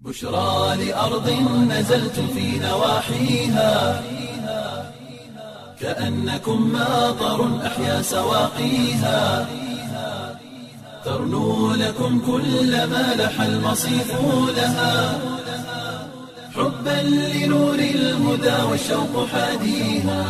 بشرى لأرض نزلت في نواحيها كأنكم ماطر أحيا سواقيها ترنو لكم كل ما لح المصيف لها حبا لنور الهدى والشوق حاديها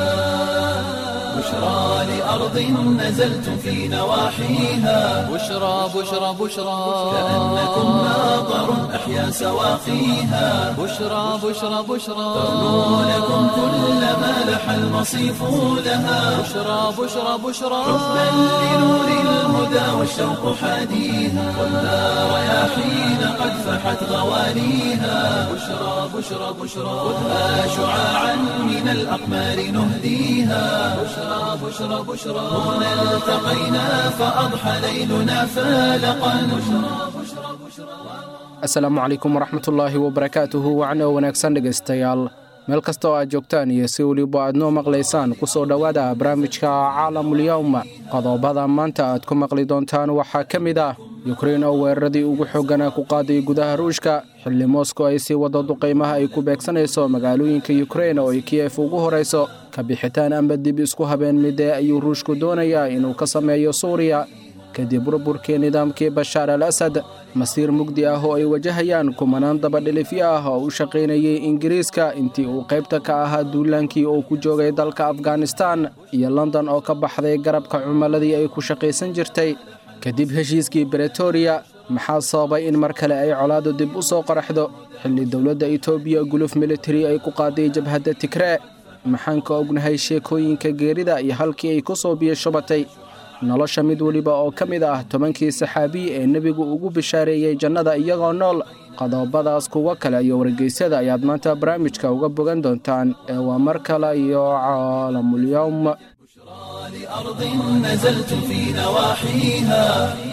بشرى لأرض نزلت في نواحيها بشرى بشرى بشرى كأنكم ماطر أحيا سواقيها بشرى بشرى بشرى ترنو لكم كل ما لح المصيف لها بشرى بشرى بشرى حبا لنور الهدى والشوق حاديها والنار رياحين قد فحت غوانيها بشرى بشرى بشرى خذها شعاعا من الأقمار نهديها بشرى بشرى بشرى هنا التقينا فأضحى ليلنا فالقا بشرى بشرى بشرى asalaamu calaykum waraxmatullaahi wabarakaatuhu wacno wanaagsan dhegaystayaal meel kasta oo aad joogtaan iyo si weliba aad noo maqlaysaan ku soo dhowaada barnaamijka caalamulyawm qodobada maanta aad ku maqli doontaan waxaa ka mid ah yukrein oo weeraradii ugu xooggana ku qaaday gudaha ruushka xilli moskow ay sii wado duqaymaha ay ku beegsanayso magaalooyinka yukrein oo ay kiyef ugu horayso ka bixitaan amba dib isku habeen midee ayuu ruushku doonayaa inuu ka sameeyo suuriya kadib burburkii nidaamkii bashaar al asad masiir mugdi ah oo ay wajahayaan kumanaan dabadhilifyo ah oo u shaqaynayay ingiriiska intii uu qaybta ka ahaa duulaankii uu ku joogay dalka afghanistan iyo london oo ka baxday garabka cumaladii ay ku shaqaysan jirtay kadib heshiiskii bretoria maxaa sababay in mar kale ay colaadu dib u soo qaraxdo xilli dowladda etoobiya guluf militari ay ku qaaday jabhadda tigree maxaan ka ognahay sheekooyinka geerida iyo halkii ay ku soo biyashubatay nolosha mid weliba oo ka mid ah tobankii saxaabiyi ee nebigu ugu bishaareeyey jannada iyagoo nool qodobadaas kuwo kale iyo wargeysyada ayaad maanta barnaamijka uga bogan doontaan ee waa mar kale iyo caalamulyawm لأرض نزلت في نواحيها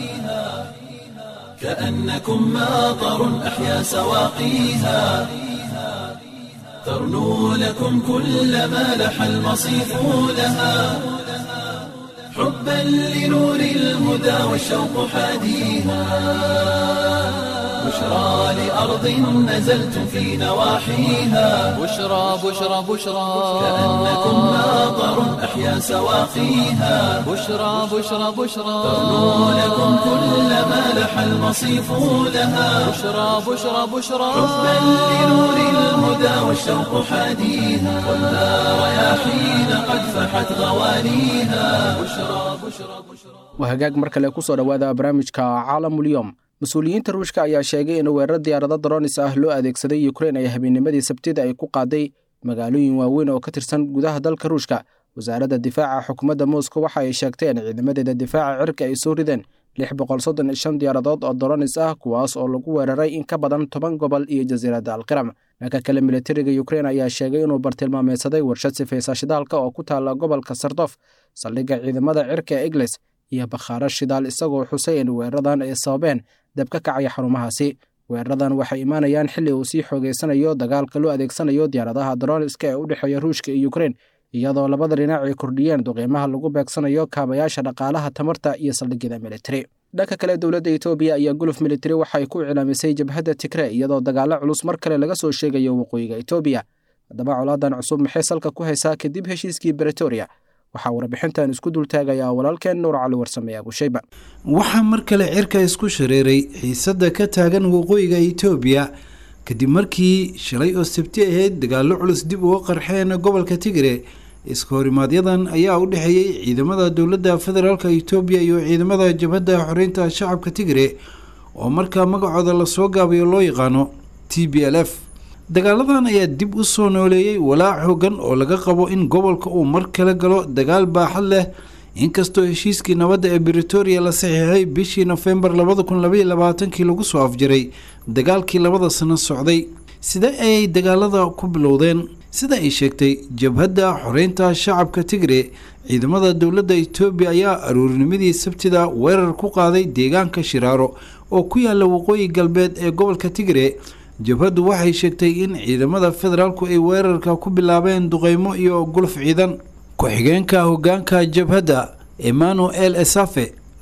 كأنكم ماطر أحيا سواقيها ترنو لكم كل ما لح المصيف لها حبا لنور الهدى والشوق حاديها بشرى لأرض نزلت في نواحيها بشرى بشرى بشرى كأنكم ماطر أحيا سواقيها بشرى بشرى بشرى ترنو لكم كل ما لح المصيف لها بشرى بشرى بشرى حبا لنور الهدى والشوق حاديها والنار رياحين قد فحت غوانيها بشرى بشرى بشرى waa hagaag mar kale kusoo dhowaada barnaamijka caalamulyom mas-uuliyiinta ruushka ayaa sheegay in weerar diyaarado dronis ah loo adeegsaday yukrein ay habeennimadii sabtida ay ku qaaday magaalooyin waaweyn oo ka tirsan gudaha dalka ruushka wasaaradda difaaca xukuumadda moscow waxa ay sheegteen ciidamadeeda difaaca cirka ay soo rideen lix boqol soddon iyo shan diyaaradood oo dronis ah kuwaas oo lagu weeraray in ka badan toban gobol iyo jasiiradda alqiram dhanka kale militariga yukrein ayaa sheegay inuu bartilmaameysaday warshad sifaysa shidaalka oo ku taala gobolka sardof saldhigga ciidamada cirka ee egles iyo bakhaaro shidaal isagoo xusay in weeraradan ay sababeen dab ka kacaya xarumahaasi weeraradan waxay imaanayaan xilli uu sii xoogeysanayo dagaalka loo adeegsanayo diyaaradaha droniska ee u dhexeeya ruushka iyo yukrein iyadoo labada dhinac ay kordhiyeen duqiimaha lagu beegsanayo kaabayaasha dhaqaalaha tamarta iyo saldhigyada militari dhanka kale dowladda etoobiya ayaa guluf militari waxay ku iclaamisay jabhadda tigre iyadoo dagaalo culus mar kale laga soo sheegayo waqooyiga etoobiya haddaba colaadan cusub maxay salka ku haysaa kadib heshiiskii bretoria waxaa warbixintan isku dultaagayaa walaalkeen nuur cali warsame abushayba waxaa mar kale cirka isku shareeray xiisadda ka taagan waqooyiga itoobiya kadib markii shalay oo sabti ahayd dagaallo culus dib uga qarxeen gobolka tigre iska horimaaadyadan ayaa u dhexeeyey ciidamada dowladda federaalk itoobiya iyo ciidamada jabhadda xoreynta shacabka tigre oo markaa magacooda lasoo gaabayo loo yaqaano t b l f dagaaladan ayaa dib u soo nooleeyey walaac xoogan oo laga qabo in gobolka uu mar kale galo dagaal baaxad leh inkastoo heshiiskii nabadda ee britoria la saxiixay bishii nofembar labada kun labaiyo labaatankii lagu soo afjaray dagaalkii labada sano socday sida ayay dagaalada ku bilowdeen sida ay sheegtay jabhadda xoreynta shacabka tigre ciidamada dowladda itoobiya ayaa aruurnimadii sabtida weerar ku qaaday deegaanka shiraaro oo ku yaala waqooyi galbeed ee gobolka tigre jabhaddu waxay sheegtay in ciidamada federaalku ay weerarka ku bilaabeen duqeymo iyo guluf ciidan ku-xigeenka hogaanka jabhadda emmanuel esafe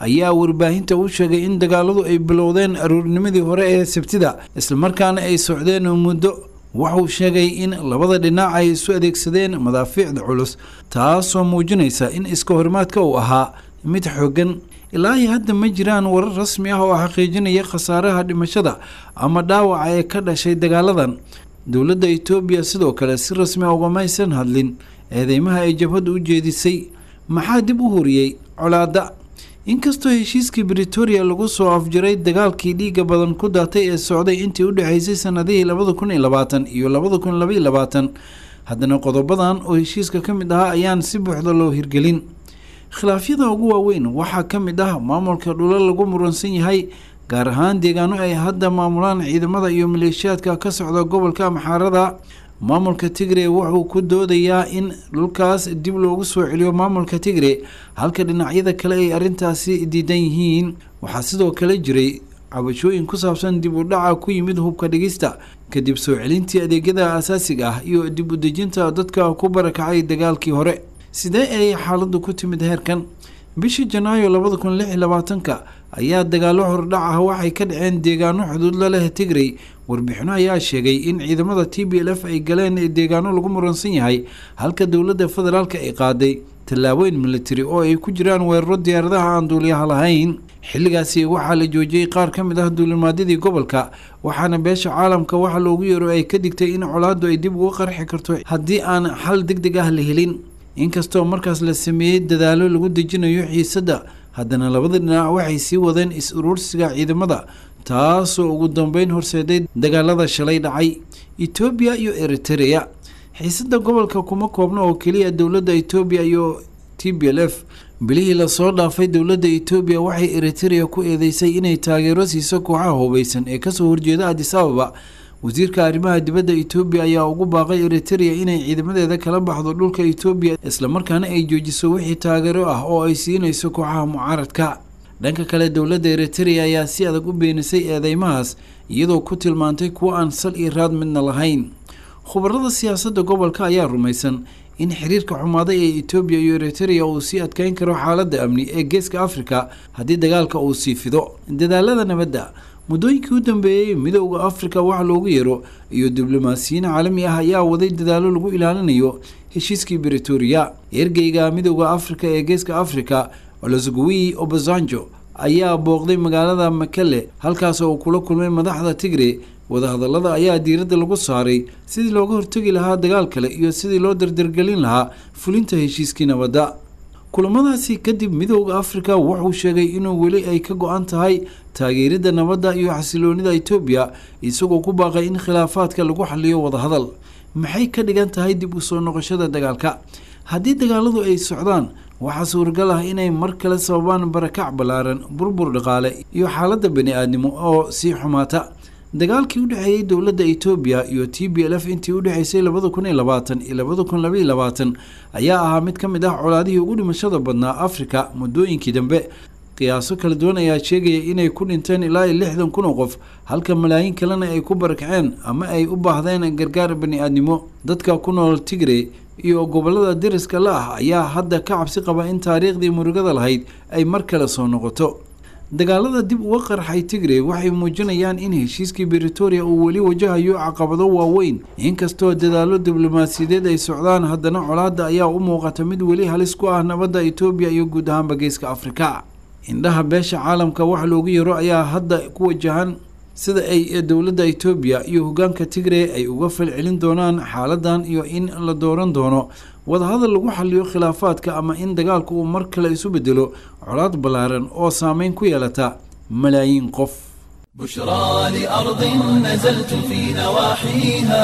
ayaa warbaahinta u sheegay in dagaaladu ay bilowdeen aroornimadii hore ee sabtida islamarkaana ay socdeen muddo waxuu sheegay in labada dhinac ay isu adeegsadeen madaafiicda culus taasoo muujinaysa in iska horimaadka uu ahaa mid xooggan ilaahi hadda ma jiraan warar rasmi ah oo xaqiijinaya khasaaraha dhimashada ama dhaawaca ee ka dhashay dagaaladan dowladda itoobiya sidoo kale si rasmi a ugamaysan hadlin eedeymaha ay jabhaddu u jeedisay maxaa dib u horiyey colaadda inkastoo heshiiskii britoria lagu soo afjaray dagaalkii dhiigga badan ku daatay ee socday intii u dhexaysay sanadihii labada kun iyo labaatan iyo labada kun labaiyo labaatan haddana qodobadan oo heshiiska ka mid ahaa ayaan si buuxda loo hirgelin khilaafyada ugu waaweyn waxaa ka mid ah maamulka dhulo lagu muransan yahay gaar ahaan deegaano ay hadda maamulaan ciidamada iyo maleeshiyaadka ka socda gobolka amxaarada maamulka tigre wuxuu ku doodayaa in dhulkaas dib loogu soo celiyo maamulka tigre halka dhinacyada kale ay arrintaasi diidan yihiin waxaa sidoo kale jiray cabashooyin ku saabsan dib u dhaca ku yimid hubka dhigista kadib soo celintii adeegyada asaasiga ah iyo dib u dejinta dadka ku barakacay dagaalkii hore sidee ay xaaladdu ku timid heerkan bishii janaayo labada kun lix iyo labaatanka ayaa dagaalo hordhac ah waxay ka dhaceen deegaano xuduud la leh tigrey warbixino ayaa sheegay in ciidamada t b l f ay galeen deegaano lagu muransan yahay halka dowladda federaalk ay qaaday tallaabooyin militari oo ay ku jiraan weeraro diyaaradaha aan duuliyaha lahayn xilligaasi waxaa la joojiyey qaar ka mid ah duulimaadyadii gobolka waxaana beesha caalamka waxa loogu yeero ay ka digtay in colaaddu ay dib uga qarxi karto haddii aan xal deg deg ah la helin inkastoo markaas la sameeyey dadaalo lagu dejinayo xiisadda haddana labada dhinac waxay sii wadeen is-uruursiga ciidamada taasoo ugu dambeyn horseeday dagaalada shalay dhacay etoobiya iyo eritereya xiisadda gobolka kuma koobna oo keliya dowladda etoobiya iyo t b l f bilihii lasoo dhaafay dowladda etoobiya waxay eritereya ku eedeysay inay taageero siiso kooxaha hubeysan ee kasoo horjeeda adis ababa wasiirka arrimaha dibadda etoobiya ayaa ugu baaqay eritereya inay ciidamadeeda kala baxdo dhulka etoobiya islamarkaana ay joojiso wixii taageero ah oo ay siinayso kooxaha mucaaradka dhanka kale dowladda eritereya ayaa si adag u beenisay eedeymahaas iyadoo ku tilmaantay kuwo aan sal iyo raad midna lahayn khubarada siyaasadda gobolka ayaa rumaysan in xiriirka xumaaday ee etoobiya iyo eritereya uu sii adkeyn karo xaaladda amni ee geeska afrika haddii dagaalka uu sii fido dadaalada nabadda muddooyinkii u dambeeyey midowda afrika wax loogu yeero iyo diblomaasiyiin caalami ah ayaa waday dadaalo lagu ilaalinayo heshiiskii britoria ergeyga midowda afrika ee geeska afrika olosgui obasanjo ayaa booqday magaalada makele halkaas oo uu kula kulmay madaxda tigre wadahadalada ayaa diiradda lagu saaray sidii looga hortegi lahaa dagaal kale iyo sidii loo dardargelin lahaa fulinta heshiiskii nabadda kulamadaasi kadib midowda afrika wuxuu sheegay inuu weli ay ka go-an tahay taageeridda nabadda iyo xasiloonida etoobiya isagoo ku baaqay in khilaafaadka lagu xaliyo wadahadal maxay ka dhigan tahay dib u soo noqoshada dagaalka haddii dagaaladu ay socdaan waxaa suuragal ah inay mar kale sababaan barakac ballaaran burbur dhaqaale iyo xaaladda bani-aadnimo oo sii xumaata dagaalkii u dhexeeyey dowladda etoobiya iyo t b l f intii u dhexeysay labada kun iyo labaatan iyo labada kun labaiyo labaatan ayaa ahaa mid ka mid ah colaadihii ugu dhimashada badnaa afrika muddooyinkii dambe qiyaaso kala duwan ayaa sheegaya inay ku dhinteen ilaa iyo lixdan kun oo qof halka malaayiin kalena ay ku barakaceen ama ay u baahdeen gargaar bani-aadnimo dadka ku nool tigre iyo gobolada deriska la ah ayaa hadda ka cabsi qaba in taariikhdii murugada lahayd ay mar kale soo noqoto dagaalada dib uga qarxay tigre waxay muujinayaan in heshiiskii britoria uu weli wajahayo caqabado waaweyn inkastoo dadaalo diblomaasiyadeed ay socdaan haddana colaadda ayaa u muuqata mid weli halis ku ah nabadda etoobiya iyo guud ahaanba geeska afrika indhaha beesha caalamka wax loogu yaro ayaa hadda ku wajahan sida ay dowladda etoobiya iyo hogaanka tigre ay uga falcelin doonaan xaaladan iyo in la dooran doono wadahadal lagu xaliyo khilaafaadka ama in dagaalku uu mar kale isu bedelo colaad ballaaran oo saameyn ku yeelata malaayiin qof بشرى لأرض نزلت في نواحيها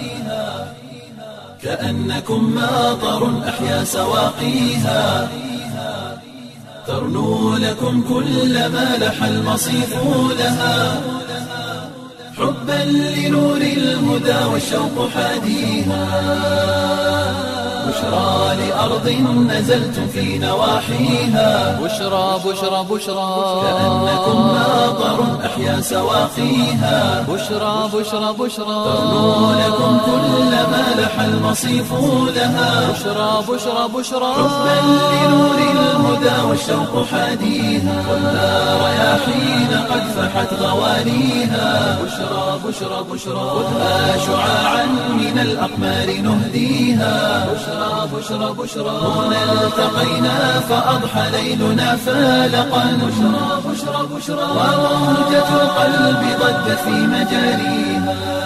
كأنكم ماطر أحيا سواقيها ترنو لكم كل ما لح المصيف لها حبا لنور الهدى والشوق حاديها بشرى لأرض نزلتم في نواحيها بشرى بشرى بشرى كأنكم ماطر أحيا سواقيها بشرى بشرى بشرى ترنو لكم كل ما لح المصيف لها بشرى بشرى بشرى حبا لنور الهدى والشوق حاديها ولا رياحين قد فحت غوانيها بشرى بشرى بشرى خذها شعاعا من الأقمار نهديها بشرى بشرى بشرى هنا التقينا فأضحى ليلنا فالقا بشرى بشرى بشرى وموجة القلب ضجت في مجاريها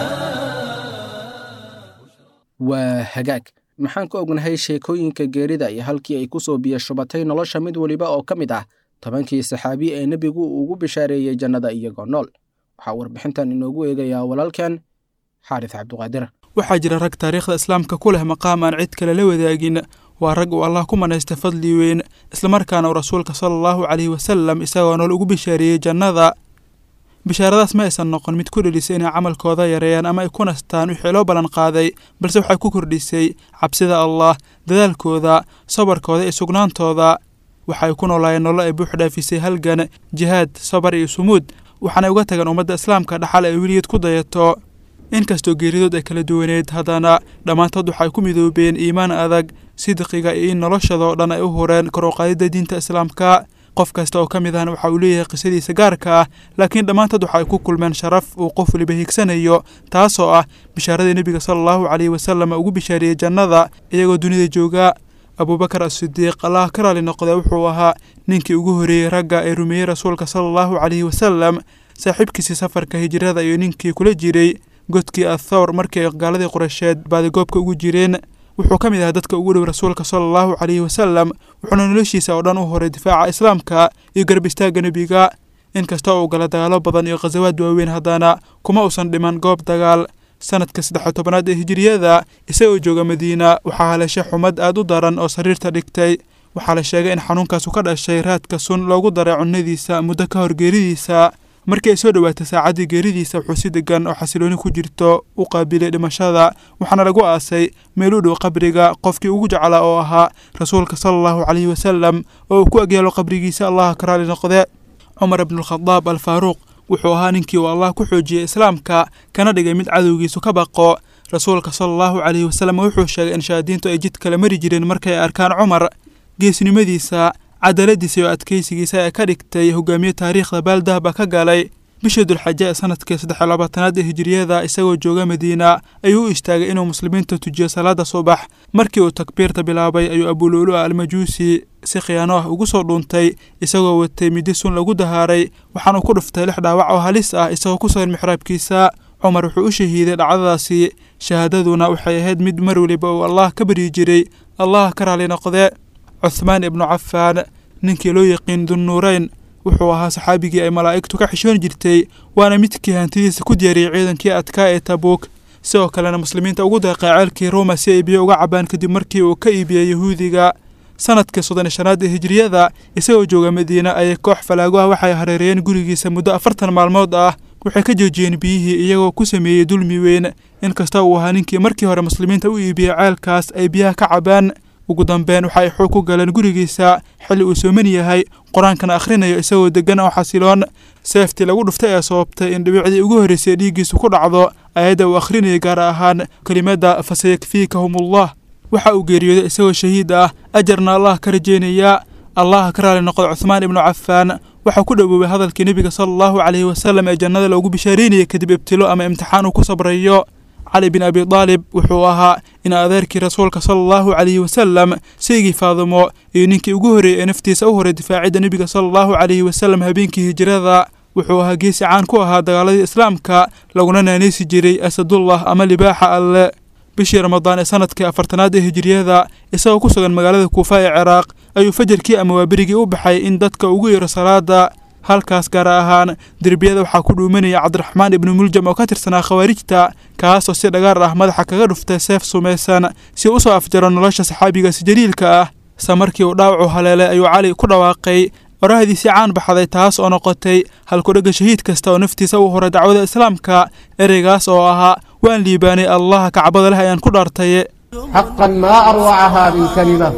waa hagaag maxaan ka ognahay sheekooyinka geerida iyo halkii ay ku soo biyashubatay nolosha mid weliba oo ka mid ah tobankii saxaabi ee nebigu ugu bishaareeyey jannada iyagoo nool waxaa warbixintan inoogu eegayaa walaalkan xaaris cabduqaadir waxaa jira rag taariikhda islaamka ku leh maqaam aan cid kale la wadaagin waa rag uu allah ku manaysta fadli weyn islamarkaana uu rasuulka sala allahu caleyhi wasalam isagoo nool ugu bishaareeyey jannada bishaaradaas ma aysan noqon mid ku dhelisay inay camalkooda yareeyaan ama ay ku nastaan wixii loo ballan qaaday balse waxay ku kordhisay cabsida allah dadaalkooda sabarkooda iyo sugnaantooda waxay ku noolaayeen nolol ay buux dhaafisay halgan jihaad sabar iyo sumuud waxaanay uga tageen ummadda islaamka dhaxal ay weligeed ku dayato inkastoo geeridood ay kala duwaneed haddana dhammaantood waxay ku midoobeen iimaan adag sidqiga iyo in noloshadoo dhan ay u hureen kor u qaadidda diinta islaamka qof kasta oo ka mid ahna waxa uu leeyahay qisadiisa gaarka ah laakiin dhammaantood waxa ay ku kulmeen sharaf uu qof weliba higsanayo taasoo ah bishaaradii nebiga sala allahu caleyhi wasalam ugu bishaariyey jannada iyagoo dunida jooga abuubakar asidiiq allah ka raali noqda wuxuu ahaa ninkii ugu horreeyey ragga ee rumeeyey rasuulka sala allahu caleyhi wasalam saaxiibkiisii safarka hijrada iyo ninkii kula jiray godkii athawr markii ay gaaladii qureysheed baadigoobka ugu jireen wuxuu ka mid ahaa dadka ugu dhow rasuulka sala allahu caleyhi wasalam wuxuuna noloshiisa oo dhan u horay difaaca islaamka iyo garab istaagga nebiga inkastoo uu gala dagaalo badan iyo khasawaad waaweyn haddana kuma uusan dhiman goob dagaal sanadka saddex tobanaad ee hijiriyada isagoo jooga madiina waxaa haleeshay xumad aad u daran oo sariirta dhigtay waxaa la sheegay in xanuunkaasu ka dhashay raadka sun loogu daray cunnadiisa muddo ka hor geeridiisa markii ay soo dhowaatay saacaddii geeridiisa wuxuu si degan oo xasilooni ku jirto u qaabilay dhimashada waxaana lagu aasay meel u dhow qabriga qofkii ugu jeclaa oo ahaa rasuulka sala allahu caleyhi wasalam oo uu ku agyaalo qabrigiisa allaha ka raali noqde cumar ibnualkhadaab al faaruuq wuxuu ahaa ninkii uu allah ku xoojiyey islaamka kana dhigay mid cadowgiisu ka baqo rasuulka sala allahu caleyhi wasalam wuxuu sheegay in shayaadiintu ay jid kala mari jireen markay arkaan cumar geesnimadiisa cadaaladiisa iyo adkeysigiisa ee ka dhigtay hogaamiye taariikhda baaldahba ka galay bishii dulxaje ee sanadkii saddex iyo labaatanaad ee hijiriyada isagoo jooga madiina ayuu u istaagay inuu muslimiinta tujiyo salaada subax markii uu takbiirta bilaabay ayuu abuluulu a almajuusi si khiyaano ah ugu soo dhuuntay isagoo watay midi sun lagu dahaaray waxaanuu ku dhuftay lix dhaawac oo halis ah isagoo ku sugan mixraabkiisa cumar wuxuu u shahiiday dhacdadaasi shahaadaduna waxay ahayd mid mar weliba uu allah ka baryi jiray allah ka raali noqde cuthmaan ibnu cafaan ninkii loo yaqiin dunnuureyn wuxuu ahaa saxaabigii ay malaa'igtu ka xishoon jirtay waana midkii hantidiisa ku diyaariyey ciidankii adkaa ee tabuuk sidoo kalena muslimiinta ugu deeqay ceelkii ruuma si ay biyo uga cabaan kadib markii uu ka iibiyey yahuudiga sanadkii soddon iyo shanaad ee hijiriyada isagoo jooga madiina ayay koox falaago ah waxay hareereeyeen gurigiisa muddo afartan maalmood ah waxay ka joojiyeen biyihii iyagoo ku sameeyey dulmi weyn inkasta uu ahaa ninkii markii hore muslimiinta u iibiyey ceelkaas ay biyaha ka cabaan ugu dambeyn waxa ay xoog ku galeen gurigiisa xilli uu sooman yahay qur-aankana akhrinayo isagoo deggan oo xasiloon seeftii lagu dhuftay ee sababtay in dhibicdii ugu horreysay dhiiggiisu ku dhacdo ayadda uu akhrinayay gaar ahaan kelimadda fasayakfiikahumullah waxa uu geeriyooday isagoo shahiid ah ajarna allah ka rajeynaya allah ka raali noqdo cuthmaan ibnu cafaan waxaa ku dhowoobay hadalkii nebiga sala allahu caleyhi wasalam ee jannada loogu bishaareynayay kadib ibtilo ama imtixaan uu ku sabrayo cali bin abi daalib wuxuu ahaa in adeerkii rasuulka sala allahu caleyhi wasalam saygii faadimo iyo ninkii ugu horreeyey ee naftiisa u horay difaacidda nebiga sala allahu caleyhi wasalam habeenkii hijrada wuxuu ahaa geesi caan ku ahaa dagaaladii islaamka laguna naanaysi jiray asadullah ama libaaxa alle bishii ramadaan ee sanadkii afartanaad ee hijiriyada isagoo ku sugan magaalada kuufa ee ciraaq ayuu fajarkii ama waaberigii u baxay in dadka ugu yeero salaada halkaas gaar ahaan derbiyada waxaa ku dhuumanaya cabdiraxmaan ibnu muljam oo ka tirsanaa khawaarijta kaasoo si dhagaar ah madaxa kaga dhuftay seef sumaysan si u soo afjaro nolosha saxaabigaasi jaliilka ah sa markii uu dhaawacu haleelay ayuu cali ku dhawaaqay orahdiisii caan baxday taas oo noqotay halkudhegga shahiid kasta oo naftiisa u horay dacwada islaamka ereygaas oo ahaa waan liibaanay allaha kacbada leh ayaan ku dhaartaye حقا ما أروع هذه الكلمة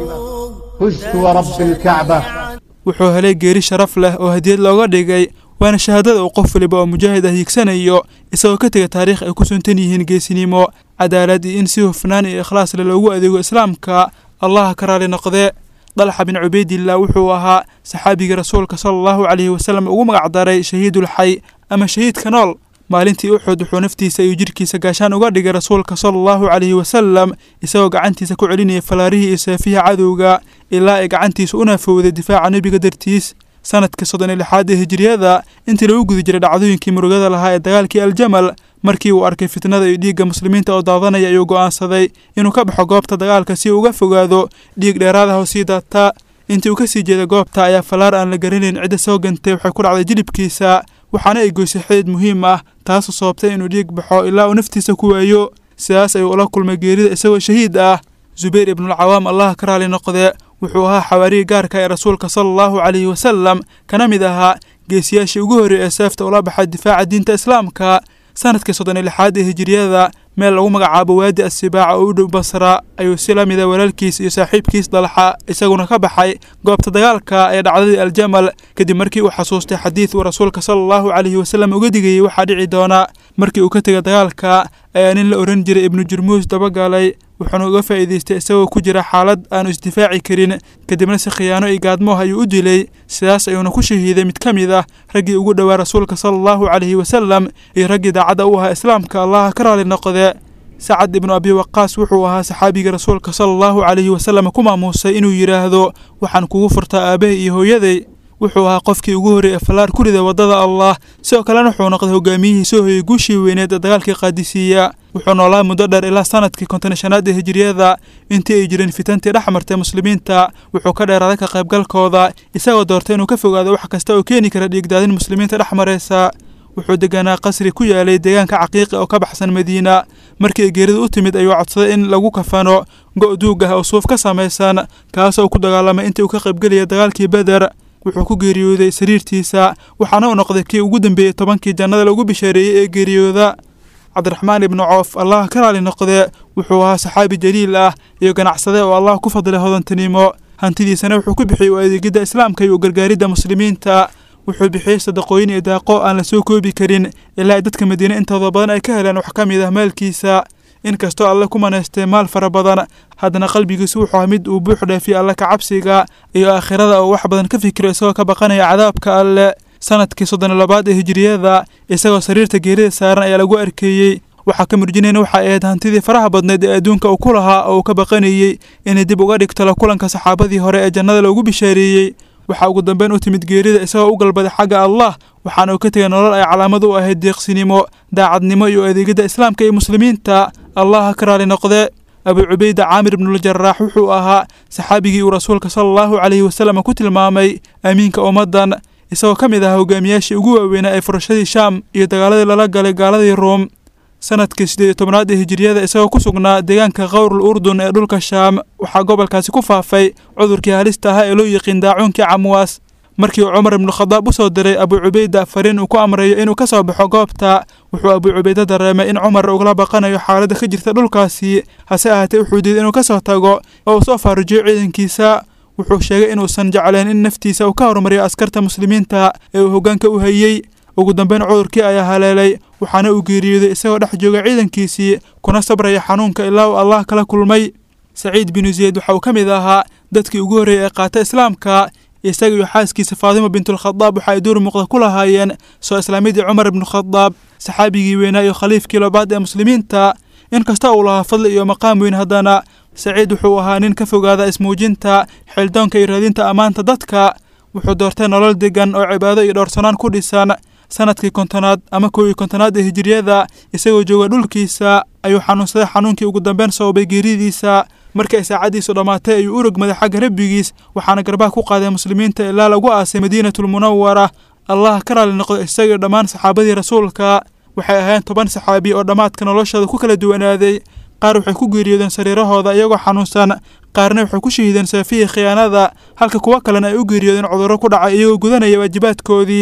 فزت ورب الكعبة wuxuu helay geeri sharaf leh oo hadiyad looga dhigay waana shahaadada uu qof waliba oo mujaahid ah hiigsanayo isagoo ka tega taariikh ay ku suntan yihiin geesinimo cadaalad iyo in si hufnaan iyo ikhlaas leh loogu adeego islaamka allaha ka raali noqde dalxa bin cubaydillah wuxuu ahaa saxaabigii rasuulka sala allahu calayhi wasalam ugu magacdaray shahiidulxay ama shahiidka nool maalintii uxud wuxuu naftiisa iyo jidhkiisa gaashaan uga dhigay rasuulka sala allahu calayhi wasalam isagoo gacantiisa ku celinaya falaarihii iyo seefihi cadowga ilaa ay gacantiisa u naafowday difaaca nebiga dartiis sanadkii soddon iyo lixaad ee hijiriyada intii lagu guda jiray dhacdooyinkii murugada lahaa ee dagaalkii aljamal markii uu arkay fitnada iyo dhiigga muslimiinta oo daadanaya ayuu go'aansaday inuu ka baxo goobta dagaalka si uu uga fogaado dhiig dheeraadaha oo sii daata intii uu ka sii jeeday goobta ayaa falaar aan la garanayn cidda soo gantay waxay ku dhacday jilibkiisa waxaana ay goysay xidid muhiim ah taasoo sababtay inuu dhiig baxo ilaa uu naftiisa ku waayo sidaas ayuu ula kulmay geerida isagoo shahiid ah zubayr ibnulcawaam allaha ka raali noqde wuxuu ahaa xawaarigii gaarka ee rasuulka sala allahu calayhi wasalam kana mid ahaa geesiyaashii ugu horreeyay ee seefta ula baxay difaaca diinta islaamka sanadkii soddon iyo lixaad ee hijiriyada meel lagu magacaabo waadi assibaaca oo u dhow basra ayuu si la mida walaalkiis iyo saaxiibkiis dalxa isaguna ka baxay goobta dagaalka ee dhacdadii aljamal kadib markii uu xasuustay xadiid uu rasuulka sala allahu calayhi wasalam uga digayey waxaa dhici doona markii uu ka tegay dagaalka ayaa nin la ohan jiray ibnu jurmuus dabagalay wuxuuna uga faa'iidaystay isagoo ku jira xaalad aanu isdifaaci karin kadibna si khiyaano iyo gaadmooh ayuu u dilay sidaas ayuuna ku shahiiday mid ka mid ah raggii ugu dhowaa rasuulka sala allahu calayhi wasalam iyo raggii daacadda u ahaa islaamka allaha ka raali noqde sacad ibnu abi waqaas wuxuu ahaa saxaabigii rasuulka sala allahu calayhi wasalam ku maamuusay inuu yidhaahdo waxaan kugu furtaa aabbahay iyo hooyaday wuxuu ahaa qofkii ugu horreeyay falaar ku rida waddada allah sidoo kalena wuxuu noqday hogaamiyihii soo hoyey guushii weyneed ee dagaalkii qaadisiiya wuxuu noolaa muddo dheer ilaa sanadkii konton shanaad ee hijiriyada intii ay jireen fitantii dhex martay muslimiinta wuxuu ka dheeraaday ka qaybgalkooda isagoo doortay inuu ka fogaado wax kasta oo keeni kara dhiigdaadin muslimiinta dhex maraysa wuxuu deganaa qasri ku yaalay deegaanka caqiiqi oo ka baxsan madiina markii ay geeridu u timid ayuu codsaday in lagu kafano go' duug ah oo suuf ka samaysan kaasoo ku dagaalamay intii uu ka qaybgelaya dagaalkii beder wuxuu ku geeriyooday sariirtiisa waxaana uu noqday kii ugu dambeeyey tobankii jannada lagu bishaareeyey ee geeriyooda cabdiraxmaan ibnu coof allah ka raali noqde wuxuu ahaa saxaabi jaliil ah iyo ganacsade oo allah ku fadlay hodantinimo hantidiisana wuxuu ku bixiyey u adeegidda islaamka iyo u gargaaridda muslimiinta wuxuu bixiyey sadaqooyin iyo daaqo aan la soo koobi karin ilaa ay dadka madiine intooda badan ay ka heleen wax ka mid ah maalkiisa inkastoo alle ku manaystay maal fara badan haddana qalbigiisu wuxuu ah mid uu buux dhaafiyey alle ka cabsiga iyo aakhirada oo wax badan ka fikiro isagoo ka baqanaya cadaabka alle sanadkii soddon iyo labaad ee hijiriyada isagoo sariirta geerida saaran ayaa lagu arkeeyey waxaa ka murjinayna waxay ahayd hantidii faraha badneed ee adduunka uu ku lahaa oo uu ka baqanayey inay dib uga dhigto la kulanka saxaabadii hore ee jannada loogu bishaareeyey waxaa ugu dambeyn u timid geerida isagoo u galbaday xagga allah waxaana uu ka tegay nolol ay calaamad u ahayd deeqsinimo daacadnimo iyo adeegidda islaamka iyo muslimiinta allaha ka raali noqde abuu cubayda caamir ibnuuljaraax wuxuu ahaa saxaabigii uu rasuulka sala allahu calayhi wasalam ku tilmaamay amiinka ummaddan isagoo ka mid ahaa hogaamiyaashii ugu waaweynaa ee furashadii shaam iyo dagaaladii lala galay gaaladii ruum sanadkii siddeed iyo tobnaad ee hijiriyada isagoo ku sugnaa deegaanka khawrul urdun ee dhulka shaam waxaa gobolkaasi ku faafay cudurkii halista ahaa ee loo yiqiin daacuunkii camwaas markii uu cumar ibnukhadaab u soo diray abuu cubayda fariin uu ku amrayo inuu ka soo baxo goobta wuxuu abuu cubayda dareemay in cumar ugala baqanayo xaaladda ka jirta dhulkaasi hase ahaatee wuxuu diiday inuu ka soo tago oo uu soo faarujiyo ciidankiisa wuxuu sheegay inuusan jeclayn in naftiisa uu ka horumariyo askarta muslimiinta ee uu hoggaanka u hayey ugu dambeyn cudurkii ayaa haleelay waxaana uu geeriyooday isagoo dhex jooga ciidankiisii kuna sabraya xanuunka ilaa uu allah kala kulmay saciid binu zeyd waxa uu ka mid ahaa dadkii ugu horreeyay ee qaata islaamka isaga iyo xaaskiisa faadima bintulkhadaab waxa ay door muuqda ku lahaayeen soo islaamidii cumar ibnukhadaab saxaabigii weynaa iyo khaliifkii labaad ee muslimiinta inkasta uu lahaa fadli iyo maqaam weyn haddana saciid wuxuu ahaa nin ka fogaada ismuujinta xildoonka iyo raadinta ammaanta dadka wuxuu doortay nolol degan oo cibaado iyo dhowrsanaan ku dhisan sanadkii kontonaad ama kow iyo kontonaad ee hijiriyada isagoo jooga dhulkiisa ayuu xanuunsaday xanuunkii ugu dambeyn sababay geeridiisa markii ay saacaddiisu dhammaatay ayuu u rogmaday xagga rabbigiis waxaana garbaha ku qaaday muslimiinta ilaa lagu aasay madiinatulmunawara allah ka raali noqdo isagii dhammaan saxaabadii rasuulka waxay ahayn toban saxaabi oo dhammaadka noloshooda ku kala duwanaaday qaar waxay ku geeriyoodeen sariirahooda iyagoo xanuunsan qaarna waxay ku shahiideen seefihii khiyaanada halka kuwo kalena ay u geeriyoodeen cudurro ku dhacay iyagoo gudanaya waajibaadkoodii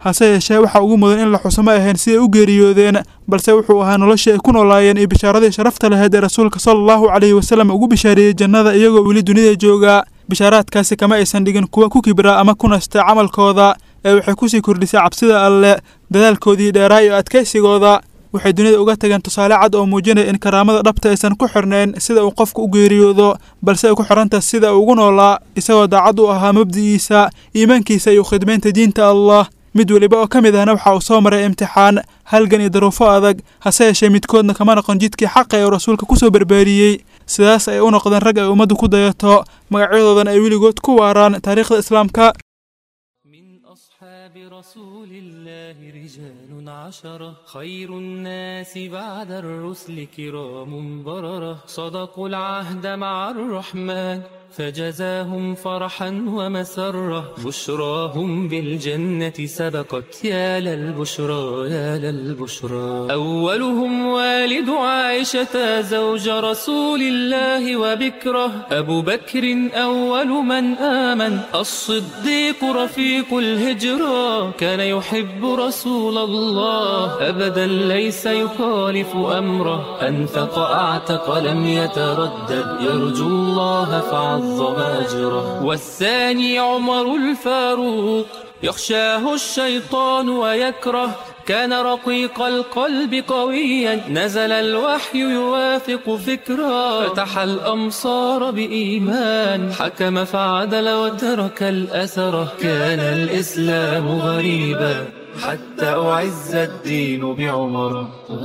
hase yeeshee waxaa ugu mudan in la xuso ma ahayn siday u geeriyoodeen balse wuxuu ahaa noloshii ay ku noolaayeen iyo bishaaradii sharafta lahayd ee rasuulka sala allahu calayhi wasalam ugu bishaariyey jannada iyagoo weli dunida jooga bishaaraadkaasi kama aysan dhigin kuwa ku kibraa ama ku nasta camalkooda ee waxay kusii kordhisay cabsida alle dadaalkoodii dheeraa iyo adkaysigooda waxay dunida uga tageen tusaale cad oo muujinaya in karaamada dhabta aysan ku xirnayn sida uu qofku u geeriyoodo balse ay ku xidhantaha sida uu ugu noolaa isagoo daacad u ahaa mabdi'iisa iimaankiisa iyo khidmaynta diinta allah mid weliba oo ka mid ahna waxa uu soo maray imtixaan halgan iyo daruufo adag hase yeeshee midkoodna kama noqon jidkii xaqa ee uu rasuulka ku soo barbaariyey sidaas ay u noqdeen rag ay ummaddu ku dayato magacyadoodan ay weligood ku waaraan taariikhda islaamka أصحاب رسول الله رجال عشرة خير الناس بعد الرسل كرام بررة صدقوا العهد مع الرحمن فجزاهم فرحا ومسرة بشراهم بالجنة سبقت يا للبشرى يا للبشرى أولهم والد عائشة زوج رسول الله وبكره أبو بكر أول من آمن الصديق رفيق الهجرة كان يحب رسول الله أبدا ليس يخالف أمره أنفق أعتق لم يتردد يرجو الله فعظم أجره والثاني عمر الفاروق يخشاه الشيطان ويكره كان رقيق القلب قويا نزل الوحي يوافق فكرا فتح الأمصار بإيمان حكم فعدل وترك الأثر كان الإسلام غريبا حتى أعز الدين بعمر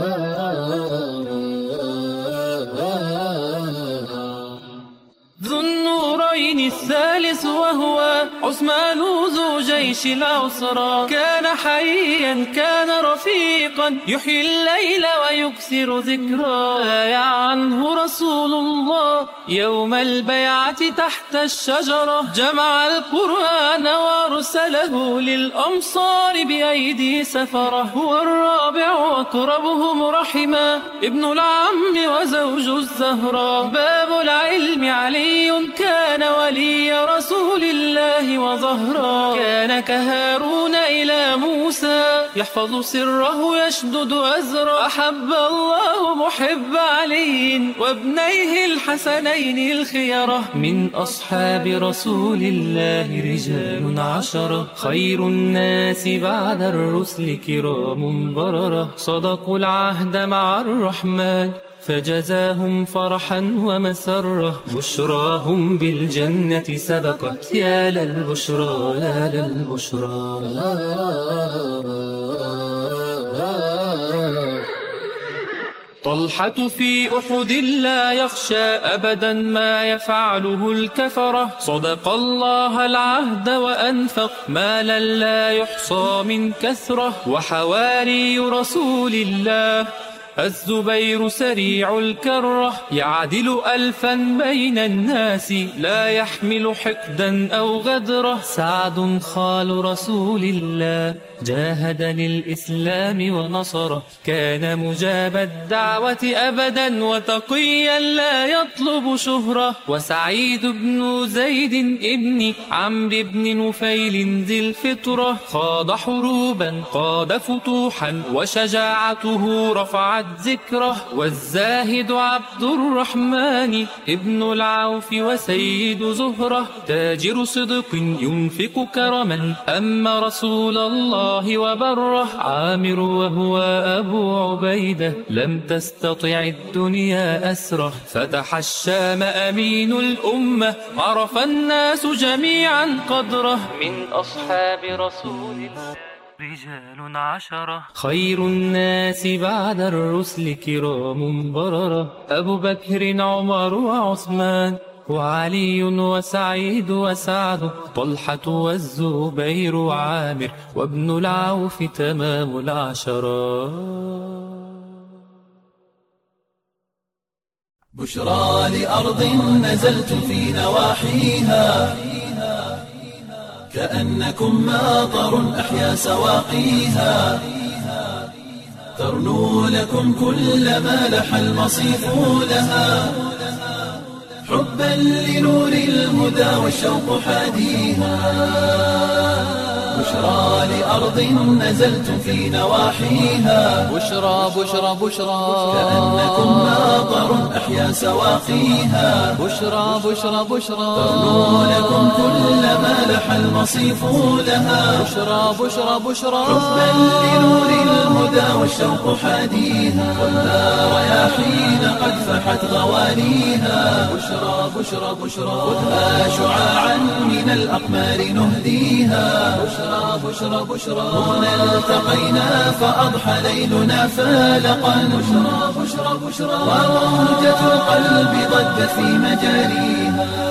ذو النورين الثالث وهو عثمان ذو جيش العسرى كان حيا كان رفيقا يحيي الليل ويكثر ذكرى بايع عنه رسول الله يوم البيعة تحت الشجرة جمع القرآن وارسله للأمصار بأيدي سفرة هو الرابع أقربهم رحما ابن العم وزوج الزهراء باب العلم علي كان ولي رسول الله وظهرا كان كهارون إلى موسى يحفظ سره يشدد أزرا أحب الله محب علي وابنيه الحسنين الخيرة من أصحاب رسول الله رجال عشرة خير الناس بعد الرسل كرام بررة صدقوا العهد مع الرحمن فجزاهم فرحا ومسرة بشراهم بالجنة سبقت يا للبشرى يا للبشرى طلحة في أحد لا يخشى أبدا ما يفعله الكفرة صدق الله العهد وأنفق مالا لا يحصى من كثرة وحواري رسول الله الزبير سريع الكرة يعدل ألفا بين الناس لا يحمل حقدا أو غدرة سعد خال رسول الله جاهد للإسلام ونصره كان مجاب الدعوة أبدا وتقيا لا يطلب شهرة وسعيد بن زيد ابن عمرو بن نفيل ذي الفطرة خاض حروبا قاد فتوحا وشجاعته رفعت ذكره والزاهد عبد الرحمن ابن العوف وسيد زهرة تاجر صدق ينفق كرما أما رسول الله وبره عامر وهو أبو عبيدة لم تستطع الدنيا أسره فتح الشام أمين الأمة عرف الناس جميعا قدره من أصحاب رسول الله رجال عشرة خير الناس بعد الرسل كرام بررة أبو بكر عمر وعثمان وعلي وسعيد وسعد طلحة والزبير وعامر وابن العوف تمام العشرة بشرى لأرض نزلت في نواحيها كأنكم ماطر أحيا سواقيها ترنو لكم كل ما لح المصيف لها حبا لنور الهدى والشوق حاديها بشرى لأرض نزلتم في نواحيها بشرى بشرى بشرى كأنكم ماطر أحيا سواقيها بشرى بشرى بشرى ترنو لكم كل ما لح المصيف لها بشرى بشرى بشرى حبا لنور الهدى والشوق حاديها خذها رياحين قد فحت غوانيها بشرى بشرى بشرى خذها شعاعا من الأقمار نهديها بشرى بشرى بشرى هنا التقينا فأضحى ليلنا فالقا بشرى بشرى بشرى وموجة القلب ضجت في مجاريها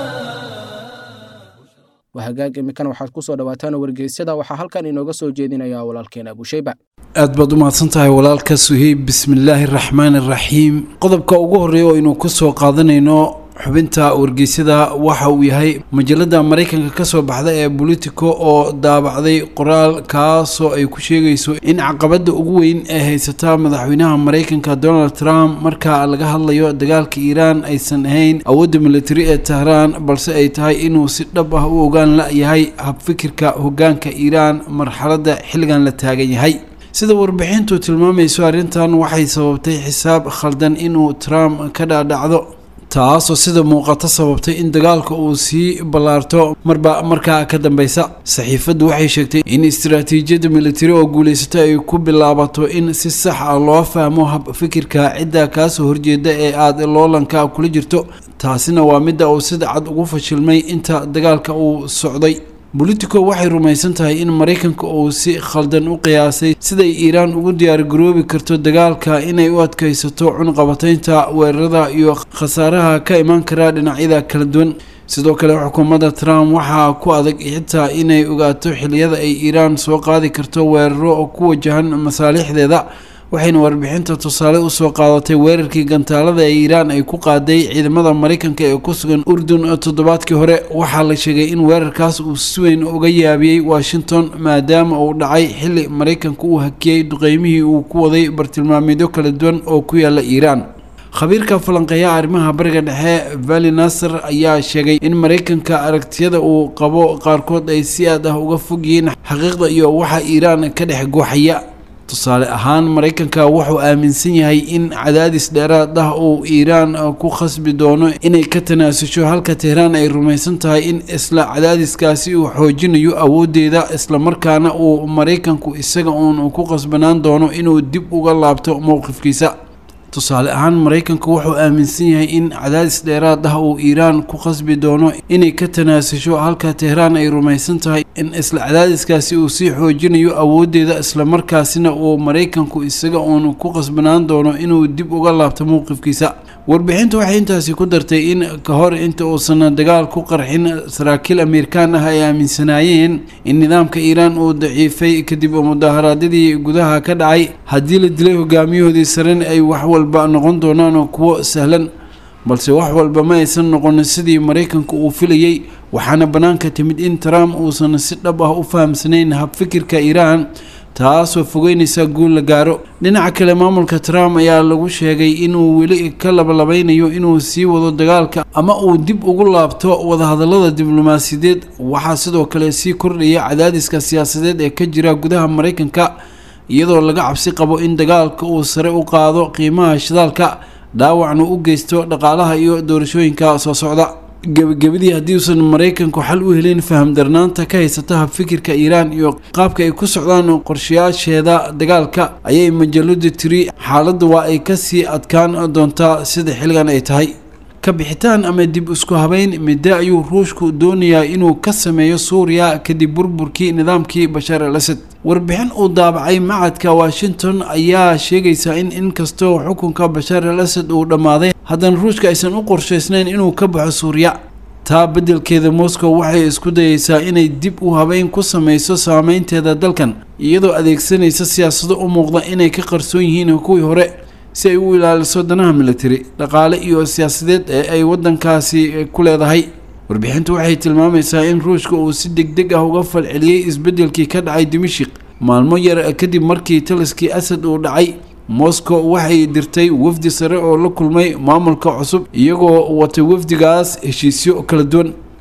wahagaag imikan waxaad ku soo dhawaataan wargeysyada waxaa halkan inooga soo jeedinaya walaalkeen abushayba aad baad u mahadsan tahay walaalka suheyb bismillaahi raxmaani raxiim qodobka ugu horreeya oo aynu ku soo qaadanayno xubinta wargeysyada waxa uu yahay majalada maraykanka kasoo baxda ee bolitico oo daabacday qoraal kaasoo ay ku sheegayso in caqabada ugu weyn ee haysata madaxweynaha maraykanka donald trump marka laga hadlayo dagaalka iiraan aysan ahayn awoodda militari ee tehraan balse ay tahay inuu si dhab ah u ogaan la-yahay habfikirka hogaanka iiraan marxaladda xilligan la taagan yahay sida warbixintu tilmaamayso arrintan waxay sababtay xisaab khaldan inuu trump ka dhaadhacdo taasoo sida muuqato sababtay in dagaalka uu sii ballaarto marba markaa ka dambeysa saxiifaddu waxay sheegtay in istaraatiijiyadda militari oo guulaysata ay ku bilaabato in si sax ah loo fahmo hab fikirka cidda kaasoo horjeeda ee aada loolanka kula jirto taasina waa midda uu sida cad ugu fashilmay inta dagaalka uu socday bolitico waxay rumaysan tahay in maraykanka uu si khaldan u qiyaasay siday iiraan ugu diyaargaroobi karto dagaalka inay u adkaysato cunqabataynta weerarada iyo khasaaraha ka imaan kara dhinacyada kala duwan sidoo kale xukuumadda trump waxaa ku adag xitaa inay ogaato xiliyada ay iiraan soo qaadi karto weeraro oo ku wajahan masaalixdeeda waxayna warbixinta tusaale usoo qaadatay weerarkii gantaalada ee iiraan ay ku qaaday ciidamada maraykanka ee ku sugan urdun toddobaadkii hore waxaa la sheegay in weerarkaas uu si weyn uga yaabiyey washington maadaama uu dhacay xili maraykanka uu hakiyey duqeymihii uu ku waday bartilmaameedyo kala duwan oo ku yaala iiraan khabiirka falanqeeya arrimaha bariga dhexe vali nasar ayaa sheegay in maraykanka aragtiyada uu qabo qaarkood ay si aad ah uga fog yihiin xaqiiqda iyo waxa iiraan ka dhex gooxaya tusaale ahaan maraykanka wuxuu aaminsan yahay in cadaadis dheeraad ah uu iiraan ku khasbi doono inay ka tanaasusho halka tehraan ay rumaysan tahay in isla cadaadiskaasi uu xoojinayo awoodeeda islamarkaana uu maraykanku isaga uun ku khasbanaan doono inuu dib uga laabto mowqifkiisa tusaale ahaan maraykanku wuxuu aaminsan yahay in cadaadis dheeraad ah uu iiraan ku khasbi doono inay ka tanaasusho halka tehraan ay rumaysan tahay in isla cadaadiskaasi uu sii xoojinayo awoodeeda islamarkaasina uu maraykanku isaga uun ku khasbanaan doono inuu dib uga laabto mowqifkiisa warbixintu waxay intaasi ku dartay in ka hor inta uusan dagaal ku qarxin saraakiil ameerikaan ah ay aaminsanaayeen in nidaamka iiraan uu daciifay kadib mudaharaadyadii gudaha ka dhacay haddii la dilay hogaamiyahoodii saren ay wax walba noqon doonaan kuwo sahlan balse wax walba ma aysan noqon sidii maraykanku uu filayey waxaana bannaanka timid in trump uusan si dhab ah u fahamsanayn habfikirka iiraan taasoo fogeynaysa guul la gaaro dhinaca kale maamulka trump ayaa lagu sheegay inuu weli ka labalabeynayo inuu sii wado dagaalka ama uu dib ugu laabto wadahadalada diblomaasiyadeed waxaa sidoo kale sii kordhaya cadaadiska siyaasadeed ee ka jira gudaha maraykanka iyadoo laga cabsi qabo in dagaalka uu sare u qaado qiimaha shidaalka dhaawacna u geysto dhaqaalaha iyo doorashooyinka soo socda gebagabadii haddii uusan maraykanku xal u helin faham darnaanta ka haysata habfikirka iiraan iyo qaabka ay ku socdaan qorshayaasheeda dagaalka ayay majaladu tiri xaaladda waa ay kasii adkaan doontaa sida xilligan ay tahay ka bixitaan ama dib isku habeyn midde ayuu ruushku doonayaa inuu ka sameeyo suuriya kadib burburkii nidaamkii bashaar al asad warbixin uu daabacay macadka washington ayaa sheegaysaa in inkastoo xukunka bashaar al asad uu dhammaaday haddana ruushka aysan u qorshaysnayn inuu ka baxo suuriya taa beddelkeeda moscow waxay isku dayeysaa inay dib u habeyn ku sameyso saameynteeda dalkan iyadoo adeegsanaysa siyaasado u muuqda inay ka qarsoon yihiin kuwii hore si ay u ilaaliso danaha militari dhaqaale iyo siyaasadeed ee ay waddankaasi ku leedahay warbixintu waxay tilmaamaysaa in ruushka uu si deg deg ah uga falceliyey isbeddelkii ka dhacay dimashik maalmo yar kadib markii taliskii asad uu dhacay moscow waxay dirtay wafdi sare oo la kulmay maamulka cusub iyagoo watay wafdigaas heshiisyo kala duwan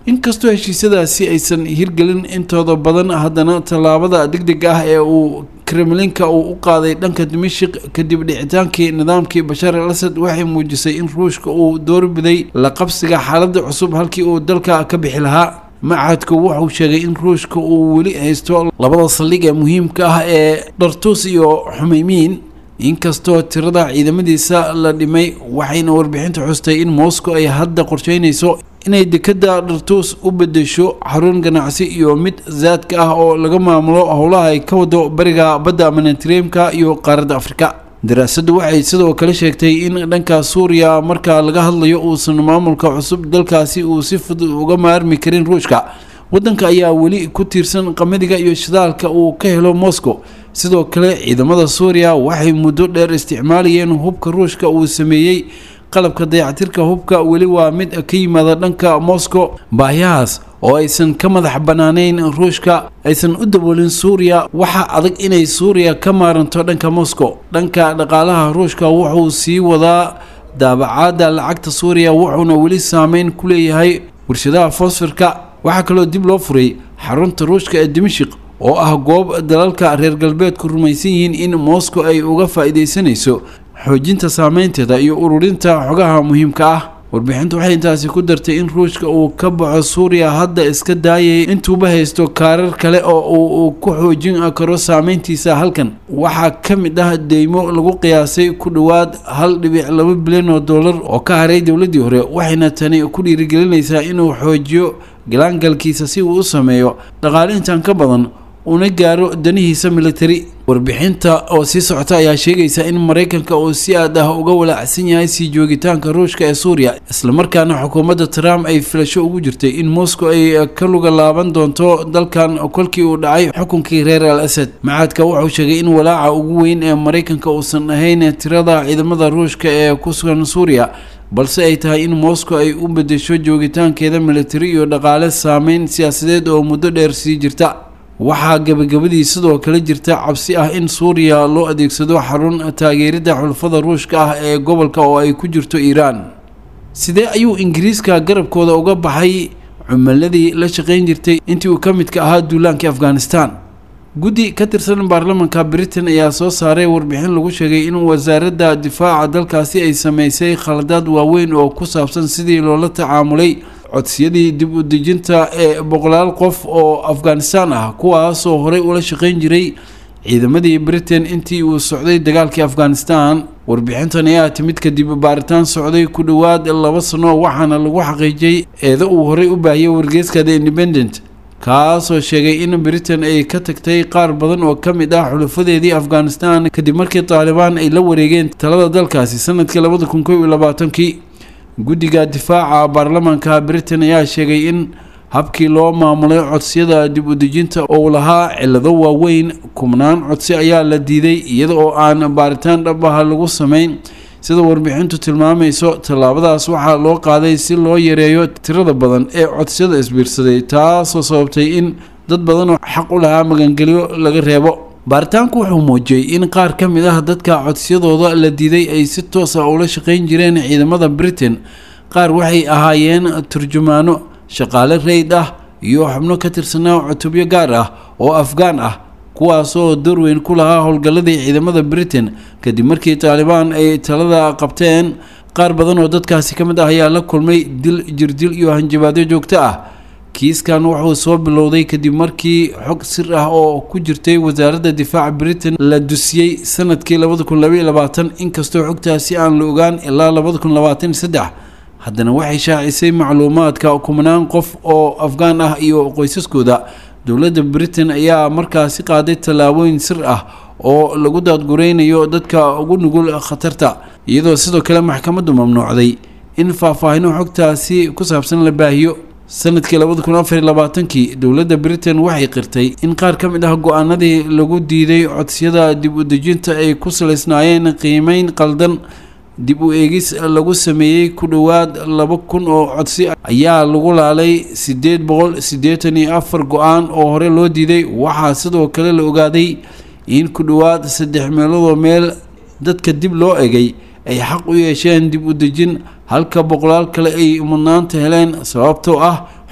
inkastoo heshiisyadaasi aysan hirgelin intooda badan haddana tallaabada degdega ah ee uu kremlinka uu u qaaday dhanka dimashik kadib dhicitaankii nidaamkii bashaar al asad waxay muujisay in ruushka uu doorbiday la qabsiga xaaladda cusub halkii uu dalka ka bixi lahaa macadku wuxuu sheegay in ruushka uu weli haysto labada saldhig ee muhiimka ah ee dhartuus iyo xumeymiin inkastoo tirada ciidamadiisa la dhimay waxayna warbixinta xustay in moscow ay hadda qorsheynayso inay dekada dhartuus u bedesho xarun ganacsi iyo mid zaadka ah oo laga maamulo howlaha ay ka wado bariga badda manitreemka iyo qaaradda afrika daraasaddu waxay sidoo kale sheegtay in dhanka suuriya marka laga hadlayo uusan maamulka cusub dalkaasi uu si fudud uga maarmi karin ruushka waddanka ayaa weli ku tiirsan qamadiga iyo shidaalka uu ka helo moscow sidoo kale ciidamada suuriya waxay muddo dheer isticmaalayeen hubka ruushka uu sameeyey qalabka dayactirka hubka weli waa mid ka yimaada dhanka moscow baahiyahaas oo aysan ka madax bannaanayn ruushka aysan u daboolin suuriya waxaa adag inay suuriya ka maaranto dhanka moscow dhanka dhaqaalaha ruushka wuxuu sii wadaa daabacaadda lacagta suuriya wuxuuna weli saameyn ku leeyahay warshadaha fosforka waxaa kaloo dib loo furay xarunta ruushka ee dimashik oo ah goob dalalka reer galbeedku rumaysan yihiin in moscow ay uga faa'iidaysanayso xoojinta saameynteeda iyo ururinta xogaha muhiimka ah warbixintu waxay intaasi ku dartay in ruushka uu ka baxo suuriya hadda iska daayay intuuba haysto kaarar kale oo uu ku xoojin karo saameyntiisa halkan waxaa ka mid ah deymo lagu qiyaasay ku dhowaad hal dhibic laba bilyan oo dollar oo ka haray dowladdii hore waxayna tani ku dhiirigelinaysaa inuu xoojiyo galaangalkiisa si uu u sameeyo dhaqaale intaan ka badan una gaaro danihiisa militari warbixinta oo sii socota ayaa sheegaysa in maraykanka uu si aad ah uga walaacsan yahay sii joogitaanka ruushka ee suuriya islamarkaana xukuumadda trump ay filasho ugu jirtay in moscow ay ka luga laaban doonto dalkan kolkii uu dhacay xukunkii reer al asad macaadka wuxuu sheegay in walaaca ugu weyn ee maraykanka uusan ahayn tirada ciidamada ruushka ee ku sugan suuriya balse ay tahay in moscow ay u bedesho joogitaankeeda militari iyo dhaqaale saameyn siyaasadeed oo muddo dheer sii jirta waxaa gabagabadii sidoo kale jirta cabsi ah in suuriya loo adeegsado xarun taageeridda xulfada ruushka ah ee gobolka oo ay ku jirto iiraan sidee ayuu ingiriiska garabkooda uga baxay cumaladii la shaqayn jirtay intii uu ka midka ahaa duulaankii afghanistan guddi ka tirsan baarlamanka britain ayaa soo saaray warbixin lagu sheegay in wasaaradda difaaca dalkaasi ay sameysay khaladaad waaweyn oo ku saabsan sidii loola tacaamulay codsiyadii dib u dejinta ee boqolaal qof oo afghanistan ah kuwaasoo horey ula shaqayn jiray ciidamadii britain intii uu socday dagaalkii afghanistan warbixintan ayaa timid kadib baaritaan socday ku dhowaad laba sano waxaana lagu xaqiijiyey eedo uu horey u baahiyey wargeyska the independent kaasoo sheegay in britain ay ka tagtay qaar badan oo ka mid ah xulufadeedii afghanistan kadib markii taalibaan ay la wareegeen talada dalkaasi sanadkii labada kun kow iyo labaatankii guddiga difaaca baarlamaanka britain ayaa sheegay in habkii loo maamulay codsiyada dib u dejinta oo lahaa cilado waaweyn kubnaan codsi ayaa la diiday iyada oo aan baaritaan dhab ah lagu sameyn sida warbixintu tilmaamayso tallaabadaas waxaa loo qaaday si loo yareeyo tirada badan ee codsiyada isbiirsaday taasoo sababtay in dad badan oo xaq u lahaa magangelyo laga reebo baaritaanku wuxuu muujiyey in qaar ka mid ah dadka codsiyadooda la diiday ay si toos ah ula shaqayn jireen ciidamada britain qaar waxay ahaayeen turjumaano shaqaale reyd ah iyo xubno ka tirsanaa cutubyo gaar ah oo afgaan ah kuwaasoo doorweyn ku lahaa howlgalladii ciidamada britain kadib markii taalibaan ay talada qabteen qaar badan oo dadkaasi ka mid ah ayaa la kulmay dil jirdil iyo hanjabaadyo joogto ah kiiskan wuxuu soo bilowday kadib markii xog sir ah oo ku jirtay wasaaradda difaaca britain la dusiyey sanadkii labada kun labaiyo labaatan inkastoo xogtaasi aan la ogaan ilaa labada kun labaatan iyo saddex haddana waxay shaacisay macluumaadka kumanaan qof oo afgaan ah iyo qoysaskooda dowladda britain ayaa markaasi qaaday tallaabooyin sir ah oo lagu daadgureynayo dadka ugu nugul khatarta iyadoo sidoo kale maxkamaddu mamnuucday in faahfaahino xogtaasi ku saabsan la baahiyo sanadkii labada kun afar iyo labaatankii dowladda britain waxay qirtay in qaar ka mid ah go-aanadii lagu diiday codsiyada dib u dejinta ay ku salaysnaayeen qiimeyn qaldan dib u eegis lagu sameeyey ku dhowaad laba kun oo codsi ayaa lagu laalay siddeed boqol siddeetan iyo afar go-aan oo hore loo diiday waxaa sidoo kale la ogaaday in ku dhowaad saddex meeloodoo meel dadka dib loo egay ay xaq u yeesheen dib u dejin halka boqolaal kale ay mudnaanta heleen sababtoo ah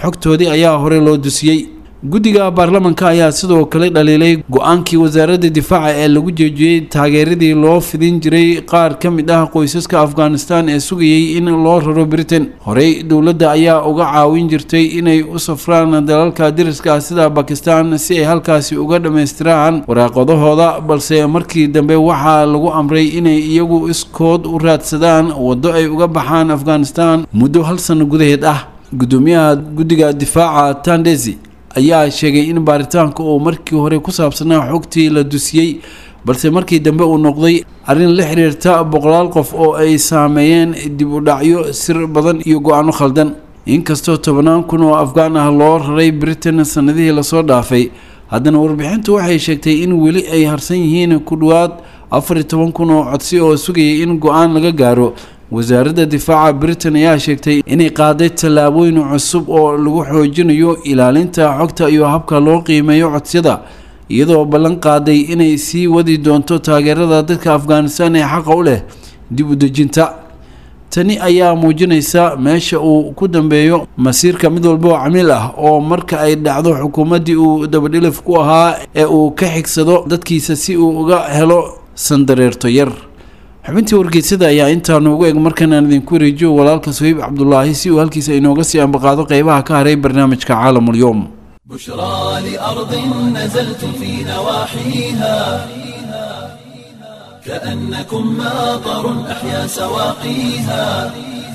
xogtoodii ayaa hore loo dusiyey guddiga baarlamanka ayaa sidoo kale dhaliilay go-aankii wasaaradda difaaca ee lagu joojiyey taageeradii loo fidin jiray qaar ka mid ah qoysaska afghanistan ee sugayay in loo raro britain horey dowladda ayaa uga caawin jirtay inay u safraan dalalka dariska sida bakistan si ay halkaasi uga dhammaystiraan waraaqadahooda balse markii dambe waxaa lagu amray inay iyagu iskood u raadsadaan waddo ay uga baxaan afghanistan muddo hal sano gudaheed ah gudoomiyaha guddiga difaaca tandesi ayaa sheegay in baaritaanka uu markii hore ku saabsanaa xogtii la dusiyey balse markii dambe uu noqday arrin la xiriirta boqolaal qof oo ay saameeyeen dib u dhacyo sir badan iyo go-aano khaldan inkastoo tobannaan kun oo afghaan ah loo raray britain sanadihii lasoo dhaafay haddana warbixintu waxay sheegtay in weli ay harsan yihiin ku dhowaad afar iyo toban kun oo codsi oo sugayay in go-aan laga gaaro wasaaradda difaaca britain ayaa sheegtay inay qaaday tallaabooyin cusub oo lagu xoojinayo ilaalinta xogta iyo habka loo qiimeeyo codsiyada iyadoo ballan qaaday inay sii wadi doonto taageerada dadka afghanistan ee xaqa u leh dib u dejinta tani ayaa muujinaysa meesha uu ku dambeeyo masiirka mid walba oo camiil ah oo marka ay dhacdo xukuumaddii uu dabadhilif ku ahaa ee uu ka xigsado dadkiisa si uu uga helo sandareerto yar xubintii wargeysada ayaa intaa noogu eg markan aan idinku wareejiyo walaalka suhayb cabdulaahi si uu halkiisa inooga sii ambaqaado qeybaha ka haray barnaamijka caalamulyoom بشرى لأرض نزلت في نواحيها كأنكم ماطر أحيا سواقيها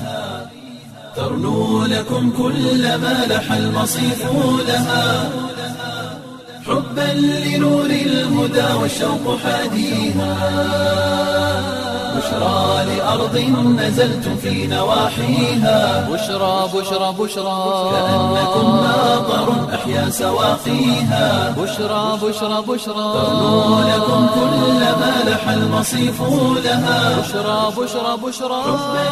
ترنو لكم كل ما لح المصيف لها حبا لنور الهدى والشوق حاديها بشرى لأرض نزلت في نواحيها بشرى بشرى بشرى كأنكم ماطر أحيا سواقيها بشرى بشرى بشرى ترنو لكم كل ما لح المصيف لها بشرى بشرى بشرى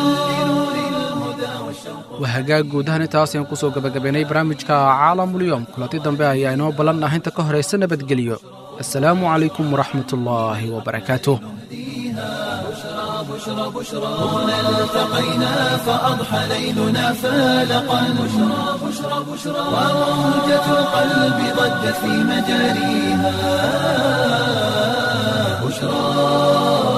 waa hagaag guud ahaan intaas ayaan kusoo gabagabaynay barnaamijka caalamulyoom kulanti dambe ayaa inoo ballan ah inta ka horaysa nabadgelyo assalaamu calaykum waraxmatullaahi wabarakaatuh هنا التقينا فأضحى ليلنا فالقا بشرى بشرى بشرى وموجة القلب ضجت في مجاريها بشرى